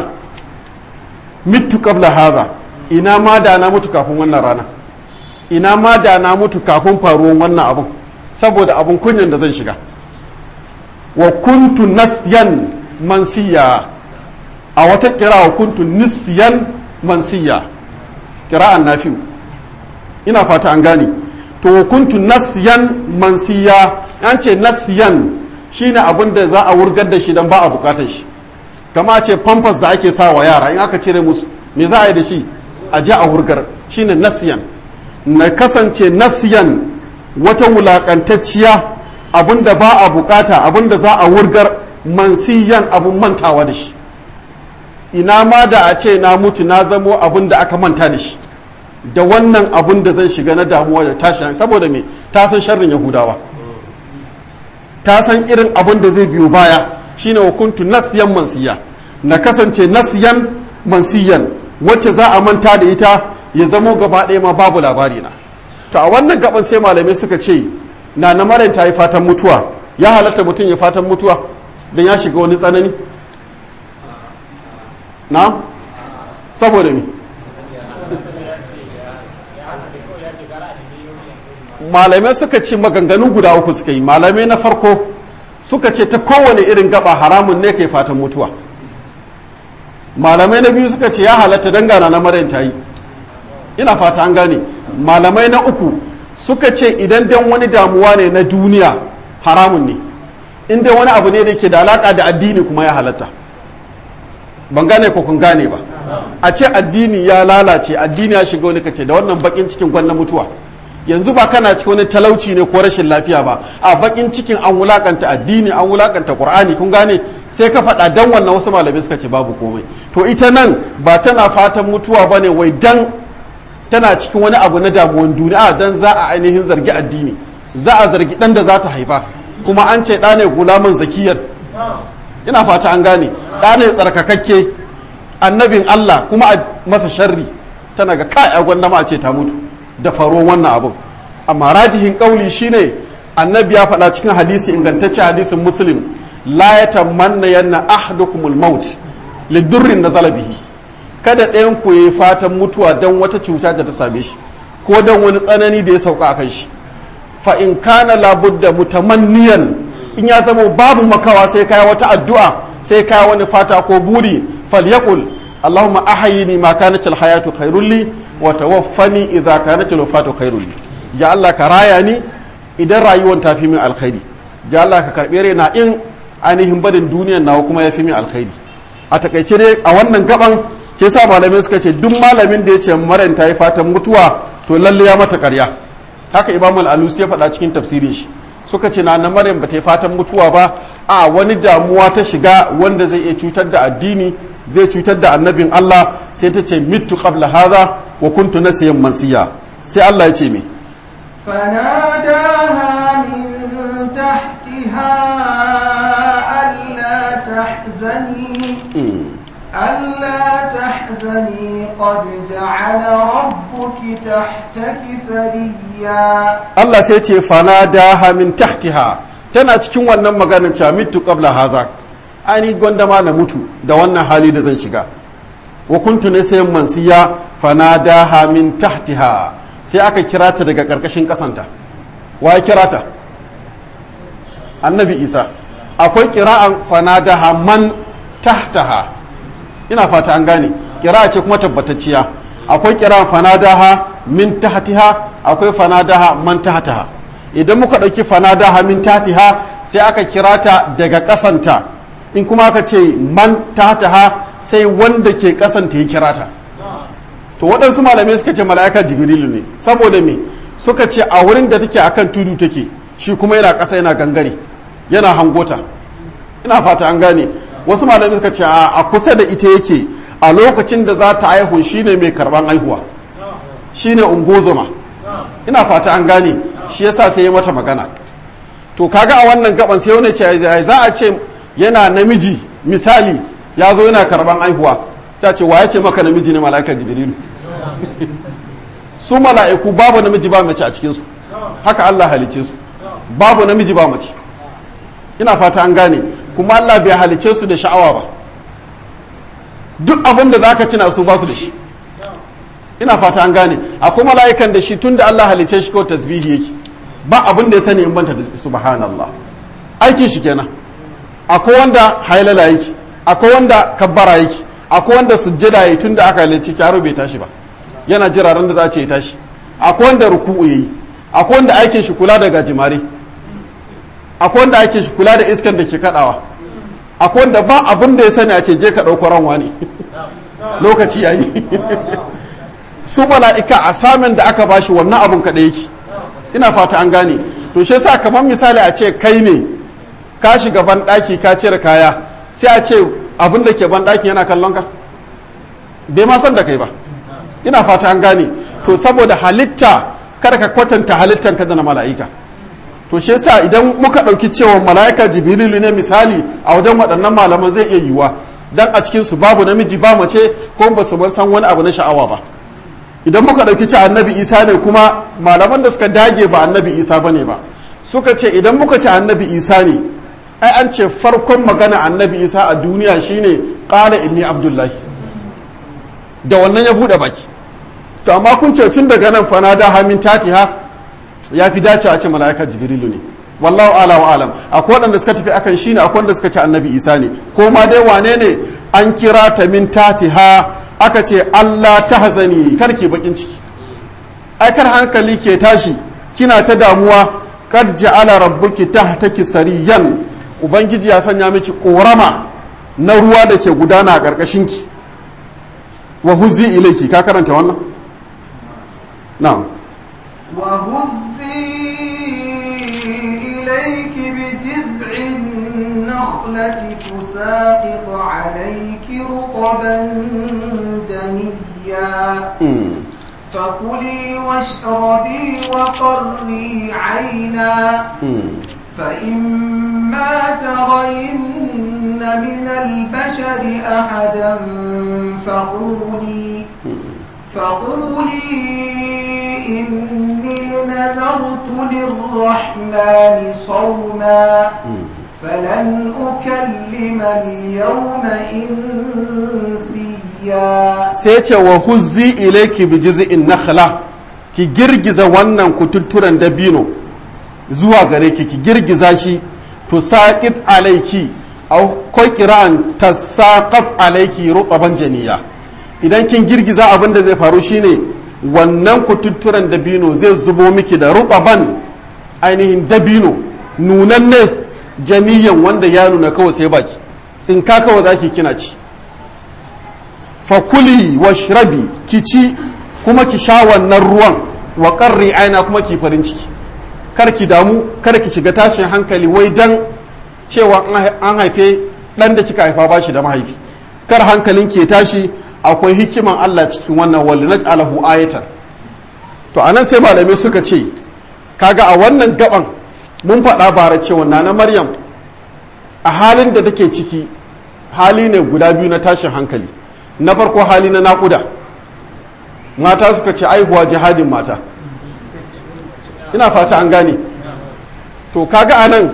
mitu qabla haza ina ma da na mutu kafin wannan rana ina ma da na mutu kafin faruwan wannan abun saboda abun kunyan da zan shiga wa kuntu nasyan mansiya a wata kira wa kuntu nisyan mansiya kira'an nafi'u ina fata an gane to wa kuntu nasyan mansiya an ce nasyan shine abin da za a wurgar da shi dan ba a bukatar shi kama ce pampers da ake sa wa yara in aka cire musu me za a yi da shi a je a wurgar shine nasyan na kasance nasyan wata wulakantacciya abin da ba a bukata abin da za a wurgar mansiyan abin mantawa da shi ina ma da a ce na mutu na zamo abin da aka manta da shi da wannan abin da zan shiga na damuwa da tashi saboda me ta san sharrin yahudawa ta san irin abin da zai biyo baya shine wa kuntu nasiyan mansiya na kasance nasiyan mansiyan wacce za a manta da ita ya zamo gaba ɗaya ma babu labari na to a wannan gaban sai malamai suka ce na na maryam ta yi fatan mutuwa ya halatta mutum ya fatan mutuwa don ya shiga wani tsanani na saboda me malamai suka ce maganganu guda uku suka yi malamai na farko suka ce ta kowane irin gaba haramun ne kai fatan mutuwa malamai na biyu suka ce ya halatta dangana na maryam ta yi ina fata an gane malamai na uku suka ce idan dan wani damuwa ne na duniya haramun ne in dai wani abu ne da ke da alaka da addini kuma ya halatta ban gane ko kun gane ba a ce addini ya lalace addini ya shiga wani kace da wannan bakin cikin gwanna mutuwa yanzu ba kana cikin wani talauci ne ko rashin lafiya ba a bakin cikin an wulakanta addini an wulakanta qur'ani kun gane sai ka faɗa dan wannan wasu malamai suka ce babu komai to ita nan ba tana fatan mutuwa bane wai dan tana cikin wani abu na damuwan duniya dan za a ainihin zargi addini za a zargi dan da za ta haifa kuma an ce ɗa ne gulaman zakiyar ina fata an gane ɗa ne tsarkakakke annabin Allah kuma a masa sharri tana ga kai a gwanda ma a ce ta mutu da faro wannan abun amma rajihin kauli shine annabi ya faɗa cikin hadisi ingantacce hadisin muslim la yatamanna yanna ahdukumul maut lidurrin nazala bihi kada ɗayan ku yi fatan mutuwa don wata cuta da ta same shi ko don wani tsanani da ya sauka a kan shi fa in kana labudda mutamanniyan in ya zama babu makawa sai kaya wata addu'a sai kaya wani fata ko buri falyaqul allahumma ahyini ma kanat alhayatu khairul li wa tawaffani idha kanat alwafatu khairul li ya allah ka raya ni idan rayuwar ta fi min alkhairi ya allah ka karbe raina in ainihin barin duniyar nawa kuma ya fi min alkhairi a takaice dai a wannan gaban ke sa malamai suka ce duk malamin da ya ce maran ta yi fatan mutuwa to lalle ya mata karya haka imam al-alusi ya faɗa cikin tafsirin shi suka ce na na maryam ba ta yi fatan mutuwa ba a wani damuwa ta shiga wanda zai iya cutar da addini zai cutar da annabin Allah sai ta ce mitu qabla hadha wa kuntu nasiyan mansiya sai Allah ya ce me فناداها من تحتها ألا تحزني ألا تحزني قد جعل ربك تحتك سريا Allah sai ce fanadaha min tahtiha tana cikin wannan maganar cewa mitu qabla haza ani gwanda ma na mutu da wannan hali da zan shiga wa kuntu ne sai mansiya fanadaha min tahtiha sai aka kira ta daga karkashin kasanta wa ya kira ta annabi isa akwai kira'an fanadaha man tahtaha ina fata an gane kira ce kuma tabbatacciya akwai kira fanadaha min tahtiha akwai fanadaha man tahtaha idan muka ɗauki fanadaha min tahtiha sai aka kira ta daga ƙasanta in kuma aka ce man tahtaha sai wanda ke ƙasanta ya kira ta to waɗansu malamai suka ce mala'ika jibrilu ne saboda me suka ce a wurin da take akan tudu take shi kuma yana ƙasa yana gangare yana hangota ina fata an gane wasu malamai suka ce a kusa da ita yake a lokacin da za ta haihu shine mai karban haihuwa shine ungozoma ina fata an gane shi yasa sai ya mata magana to kaga a wannan gaban sai wani ce za a ce yana namiji misali ya zo yana karban haihuwa ta ce wa ya ce maka namiji ne mala'ikar jibrilu su mala'iku babu namiji ba mace a cikinsu haka Allah halice su babu namiji ba mace ina fata an gane kuma Allah bai halice su da sha'awa ba duk abin da zaka cina su ba su da shi ina fata an gane akwai mala'ikan da shi tun da Allah halice shi kawai tasbihi yake ba abin da ya sani in banta da subhanallah aikin shi kenan akwai wanda hailala yake akwai wanda kabbara yake akwai wanda sujjada yake tun da aka halice yaro bai tashi ba yana jira ran da za ce ya tashi akwai wanda ruku'u yayi akwai wanda aikin shi kula da gajimare akwai wanda aikin shi kula da iskan da ke kadawa akwai wanda ba abin da ya sani a ce je ka ɗauko ranwa ne lokaci yayi su mala'ika a samun da aka bashi wannan abun kaɗai yake ina fata an gane to shi yasa kamar misali a ce kai ne ka shiga ban daki ka cire kaya sai a ce abin da ke ban daki yana kallon ka bai ma san da kai ba ina fata an gane to saboda halitta kada ka kwatanta halittan ka da na mala'ika to shi yasa idan muka ɗauki cewa mala'ika jibrilu ne misali a wajen waɗannan malaman zai iya yiwuwa dan a cikin su babu namiji ba mace ko ba su san wani abu na sha'awa ba idan muka ɗauki ci annabi isa ne kuma malaman da suka dage ba annabi isa bane ba suka ce idan muka ci annabi isa ne ai an ce farkon magana annabi isa a duniya shine qala inni abdullahi da wannan ya buɗe baki to amma kun ce tun daga nan fana da hamin tatiha ya fi dace a ce mala'ikar jibrilu ne wallahu ala wa alam akwai waɗanda suka tafi akan shine akwai wanda suka ce annabi isa ne ko ma dai wane ne an kira ta min tatiha aka ce allah ta hazani kar ke bakin ciki ai kar hankali ke tashi kina ta damuwa kad ja'ala rabbuki tahtaki sariyan ubangiji ya sanya miki korama na ruwa da ke gudana a ƙarƙashin ki wa huzzi ilayki ka karanta wannan na'am وهزي إليك بجذع النخلة تساقط عليك رطبا جنيا فكلي واشربي وقري عينا فإما ترين من البشر أحدا فقولي فقولي إني نذرت للرحمن صوما فلن أكلم اليوم إنسيا سيتي وهزي إليك بجزء النخلة ki girgiza wannan kututturen dabino zuwa gare ki ki girgiza shi to saqit alaiki aw ko kira'an tasaqat alaiki rutaban janiya idan kin girgiza abin da zai faru shine wannan kututturen dabino zai zubo miki da rutaban ainihin dabino nunanne janiyan wanda ya nuna kawai sai baki tsinka kawai zaki kina ci fakuli washrabi ki ci kuma ki sha wannan ruwan wa qarri aina kuma ki farin ciki kar ki damu kar ki shiga tashin hankali wai dan cewa an haife dan da kika haifa bashi da mahaifi kar hankalin ke tashi akwai hikiman Allah cikin wannan walinat alahu ayatan to anan sai malamai suka ce kaga a wannan gaban mun faɗa bara cewa nana maryam a halin da take ciki hali ne guda biyu na tashin hankali na farko hali na naƙuda mata suka ce aihuwa jihadin mata ina fata an gane to kaga anan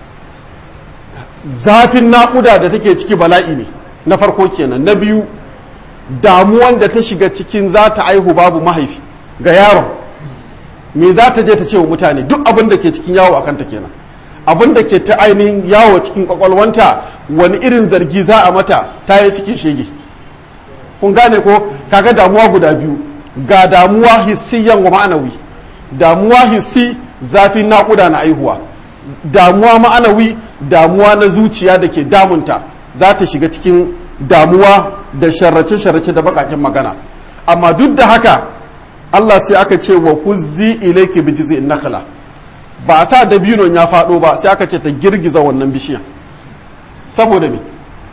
zafin naƙuda da take ciki bala'i ne na farko kenan na biyu damuwan da ta shiga cikin za ta aihu babu mahaifi ga yaron me za ta je ta ce wa mutane duk abin da ke cikin yawo a kanta kenan abin da ke ta ainihin yawo cikin kwakwalwanta wani irin zargi za a mata ta yi cikin shege kun gane ko kaga damuwa guda biyu ga damuwa hissiyan wa ma'anawi damuwa hissi zafin naƙuda na aihuwa damuwa ma'anawi damuwa na zuciya da ke damunta za ta shiga cikin damuwa da sharrace-sharrace da bakakin magana amma duk da haka Allah sai aka ce wa huzzi ilayki bi jiz'in nakhla ba a sa dabinon ya faɗo ba sai aka ce ta girgiza wannan bishiyan saboda me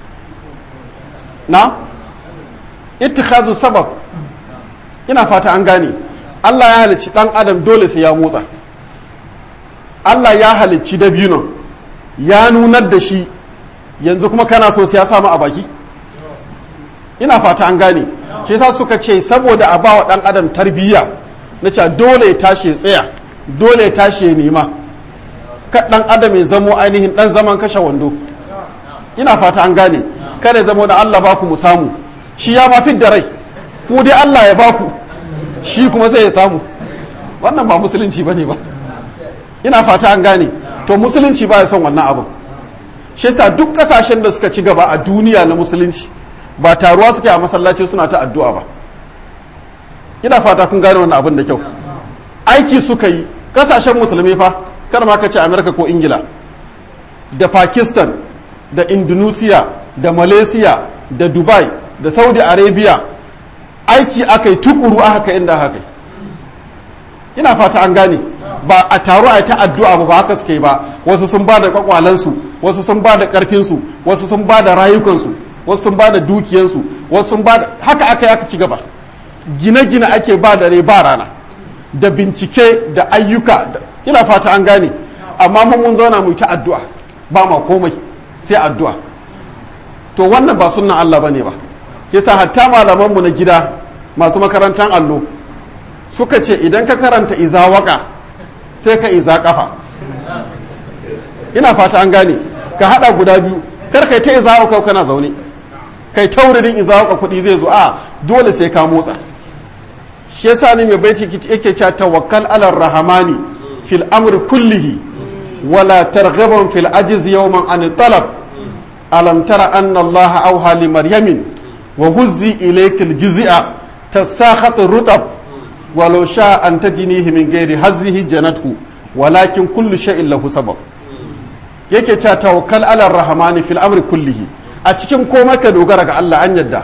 na ittikhazu sabab ina fata an gane Allah ya halicci dan adam dole sai ya motsa Allah ya halicci dabinon ya nunar da shi yanzu kuma kana so sai ya samu a baki ina fata an gane shi yasa suka ce saboda a bawa dan adam tarbiyya na cewa dole ya tashi ya tsaya dole ya tashi ya nema ka dan adam ya zamo ainihin dan zaman kashe wando ina fata an gane kada ya zamo da Allah baku mu samu shi ya ma da rai ku dai Allah ya baku shi kuma zai ya samu wannan ba musulunci bane ba ina fata an gane to musulunci ba ya son wannan abin shi yasa duk kasashen da suka ci gaba a duniya na musulunci ba taruwa suke a masallaci suna ta addu'a ba ina fata kun gane wannan abin da kyau aiki suka yi kasashen musulmi fa kar ma ka ce amerika ko ingila da pakistan da indonesia da malaysia da dubai da saudi arabia aiki aka yi tukuru aka kai inda aka ina fata an gane ba a taru a ta addu'a ba ba haka suke ba wasu sun ba da kwakwalansu wasu sun ba da karfinsu wasu sun ba da rayukansu wasu sun ba da dukiyansu wasu sun ba da haka aka yi aka ci gaba gine-gine ake ba da rai ba rana da bincike da ayyuka ina fata an gane amma mun mun zauna mu ta addu'a ba ma komai sai addu'a to wannan ba sunnan Allah bane ba yasa hatta malamanmu na gida masu makarantar allo suka ce idan ka karanta iza waka sai ka iza kafa ina fata an gane ka hada guda biyu kar kai ta iza waka kana zaune kai tauririn iza waka kuɗi zai zo a dole sai ka motsa shi yasa ne mai baiti yake cewa tawakkal ala rahamani fil amri kullihi wala targhaban fil ajiz yawman an talab alam tara anna allaha awha li maryamin wa huzzi ilayka al jiz'a tasakhat rutab walau sha an tajnihi min ghairi hazzihi janathu walakin kullu shay'in lahu sabab yake cewa tawakkal ala rahamani fil amri kullihi a cikin komai ka dogara ga Allah an yadda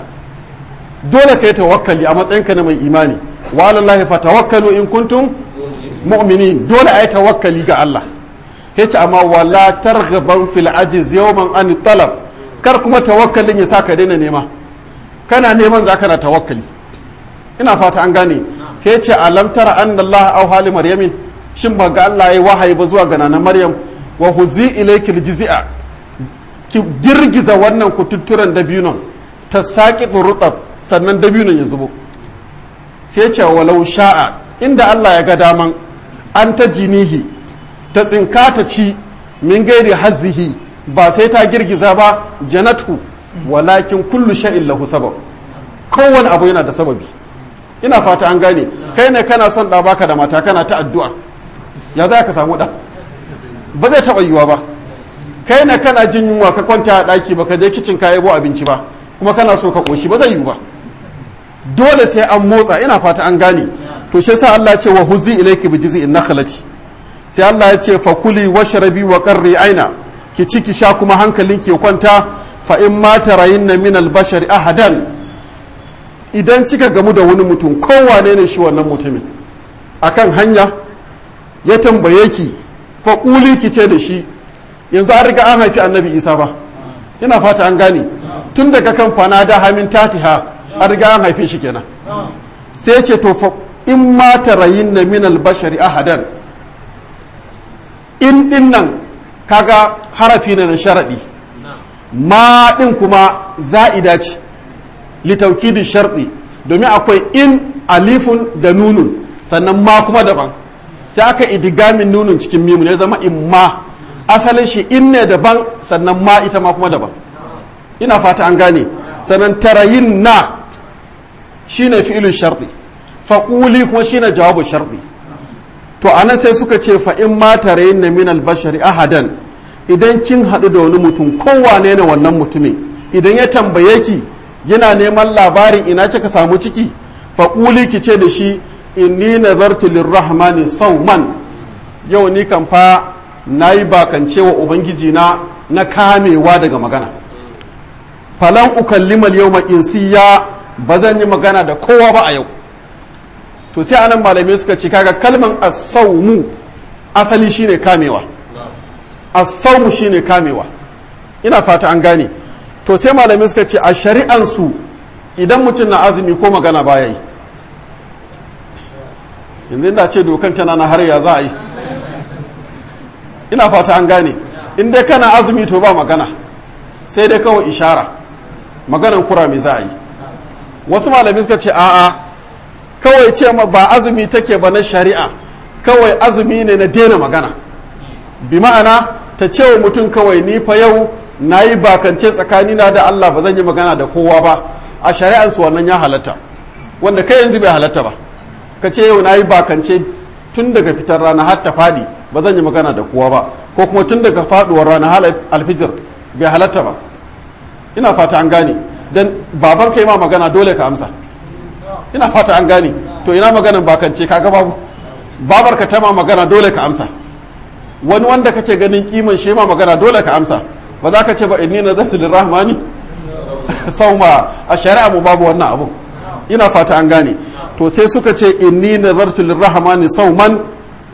dole ka yi tawakkali a matsayinka na mai imani wa alallahi fatawakkalu in kuntum mu'minin dole a yi tawakkali ga Allah yace amma wala targhaban fil ajiz yawman an talab kar kuma tawakkalin ya saka daina nema kana neman za kana tawakkali ina fata an gane sai yace alam tara anna Allah aw hali maryamin shin ba ga Allah yayi wahayi ba zuwa ga nanan maryam wa huzi ilayki aljiz'a ki girgiza wannan kututturan dabinon ta saki rutab sannan dabinon ya zubo sai ce walau sha'a inda Allah ya ga daman an ta jinihi ta tsinka ta ci min gairi hazzihi ba sai ta girgiza ba janatu walakin kullu sha'in lahu sabab kowane abu yana da sababi ina fata an gane kai ne kana son da baka da mata kana ta addu'a ya za ka samu da ba zai taɓa yiwuwa ba kai ne kana jin yunwa ka kwanta a ɗaki ba ka je kicin ka yabo abinci ba kuma kana so ka ƙoshi ba zai yiwu ba dole sai an motsa ina fata an gane to shi yasa Allah ya ce wa huzi ilayki bi jiz'in nakhlati sai Allah ya ce fa kuli washrabi wa qarri aina ki ci ki sha kuma hankalin ki kwanta fa in ma tarayinna min al-bashari ahadan idan kika gamu da wani mutum kowane ne shi wannan mutumin akan hanya ya tambaye ki fa kuli ki ce da shi yanzu an riga an haifi annabi isa ba ina fata an gane tun daga kan fana da hamin tatiha an riga an haife shi kenan sai ce to fa in ma tarayin na min albashari ahadan in din nan kaga harafi ne na sharadi ma din kuma za'ida ce litaukidin sharɗi domin akwai in alifun da nunun sannan ma kuma daban sai aka idigamin nunun cikin mimu ne zama in ma asalin shi in ne daban sannan ma ita ma kuma daban ina fata an gane sannan tarayin na shine fi'ilun sharɗi faƙuli kuma shine jawabu sharɗi to anan sai suka ce fa in ma tarayin na min albashari ahadan idan kin haɗu da wani mutum kowane ne wannan mutumin idan ya tambaye ki yana neman labarin ina kika samu ciki faƙuli ki ce da shi inni nazartu lirrahmani sauman yau ni kan fa na yi bakance wa ubangiji na na kamewa daga magana falan ukallimal yau insiya ba zan yi magana da kowa ba a yau to sai anan malamai suka ce kaga kalman asaumu asali shine kamewa asaumu shine kamewa ina fata an gane to sai malamai suka ce a shari'ansu idan mutum na azumi ko magana baya yi yanzu inda ce dokan tana na har ya za a yi ina fata an gane in dai kana azumi to ba magana sai dai kawai ishara maganan kura me za a yi wasu malamai suka ce a'a kawai ce ma ba azumi take ba na shari'a kawai azumi ne na daina magana bi ma'ana ta ce wa mutum kawai ni fa yau na yi bakance tsakanina da Allah ba zan yi magana da kowa ba a shari'ansu wannan ya halatta wanda kai yanzu bai halatta ba ka ce yau na yi bakance tun daga fitar rana har ta faɗi ba zan yi magana da kowa ba ko kuma tun daga faɗuwar rana har alfijir bai halatta ba ina fata an gane dan baban kai ma magana dole ka amsa ina fata an gane to ina maganan bakance kaga babu babar ka ta ma magana dole ka amsa wani wanda kake ganin kiman shi ma magana dole ka amsa ba za ka ce ba inni nazartu lirrahmani sauma a shari'a mu babu wannan abu ina fata an gane to sai suka ce inni nazartu lirrahmani sauman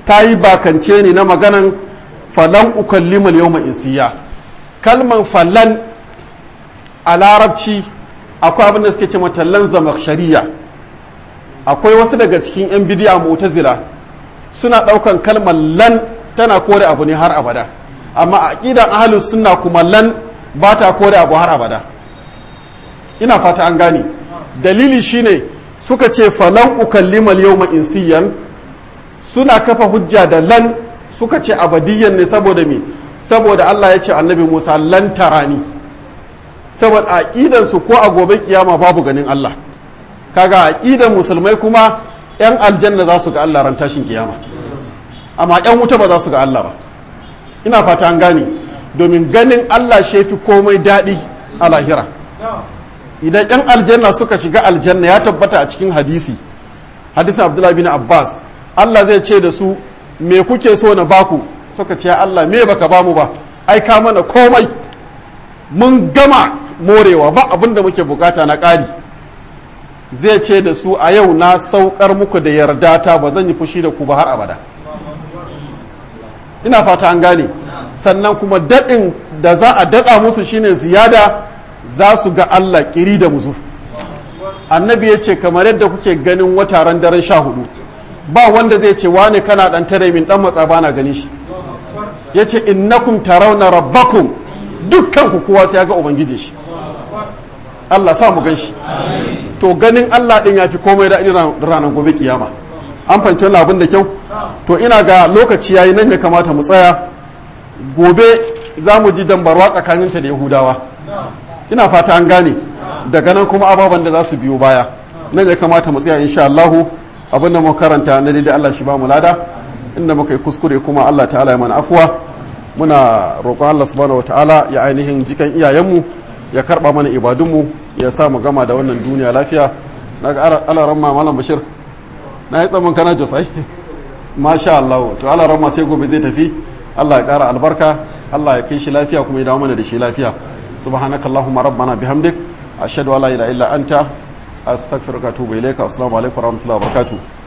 ta yi bakance ne na maganan falan ukallimal yawma insiya kalman falan a larabci akwai abin da suke ce matallan zamakshariya akwai wasu daga cikin 'yan bidiya mu'tazila suna ɗaukan kalmar lan tana kore abu ne har abada amma a ƙidan ahalus sunna kuma lan ba ta kore abu har abada ina fata an gane dalili shine suka ce falan ukallimal yawma insiyan suna kafa hujja da lan suka ce abadiyyan ne saboda me saboda Allah ya ce annabi Musa lan tarani saboda aqidan su ko a gobe kiyama babu ganin Allah kaga aqidan musulmai kuma yan aljanna za su ga Allah ran tashin kiyama amma yan wuta ba za su ga Allah ba ina fata an gane domin ganin Allah shefi komai daɗi a lahira idan yan aljanna suka shiga aljanna ya tabbata a cikin hadisi hadisin abdullahi bin abbas Allah zai ce da su me kuke so na baku suka ce Allah me baka bamu ba ai ka mana komai mun gama morewa ba abin da muke bukata na ƙari zai ce da su a yau na saukar muku da yarda ta ba zan yi fushi da ku ba har abada ina fata an gane sannan kuma daɗin da za a daɗa musu shine ziyada za su ga Allah ƙiri da muzu annabi ya ce kamar yadda kuke ganin wataren daren sha hudu ba wanda zai ce wane kana ɗan tare min ɗan matsa bana ganin shi ya ce innakum tarawna rabbakum dukkan ku kowa sai ya ga ubangiji shi Allah sa mu gan shi to ganin Allah ɗin ya fi komai da ranar gobe kiyama an fahimci wannan abin da kyau to ina ga lokaci yayi nan ya kamata mu tsaya gobe za mu ji dambarwa tsakaninta da yahudawa ina fata an gane daga nan kuma ababen da za su biyo baya nan ya kamata mu tsaya insha Allahu abin da muka karanta na daidai Allah shi ba mu lada inda muka yi kuskure kuma Allah ta'ala ya mana afuwa muna roƙon Allah subhanahu wataala ya ainihin jikan iyayenmu ya karba mana ibadunmu ya sa mu gama da wannan duniya lafiya naga alaran ma malam bashir na yi tsamin kana josai masha Allah to alaran ma sai gobe zai tafi Allah ya ƙara albarka Allah ya kai shi lafiya kuma ya dawo mana da shi lafiya subhanakallahumma rabbana bihamdik ashhadu an la ilaha illa anta astaghfiruka wa atubu ilayka assalamu alaikum wa rahmatullahi wa barakatuh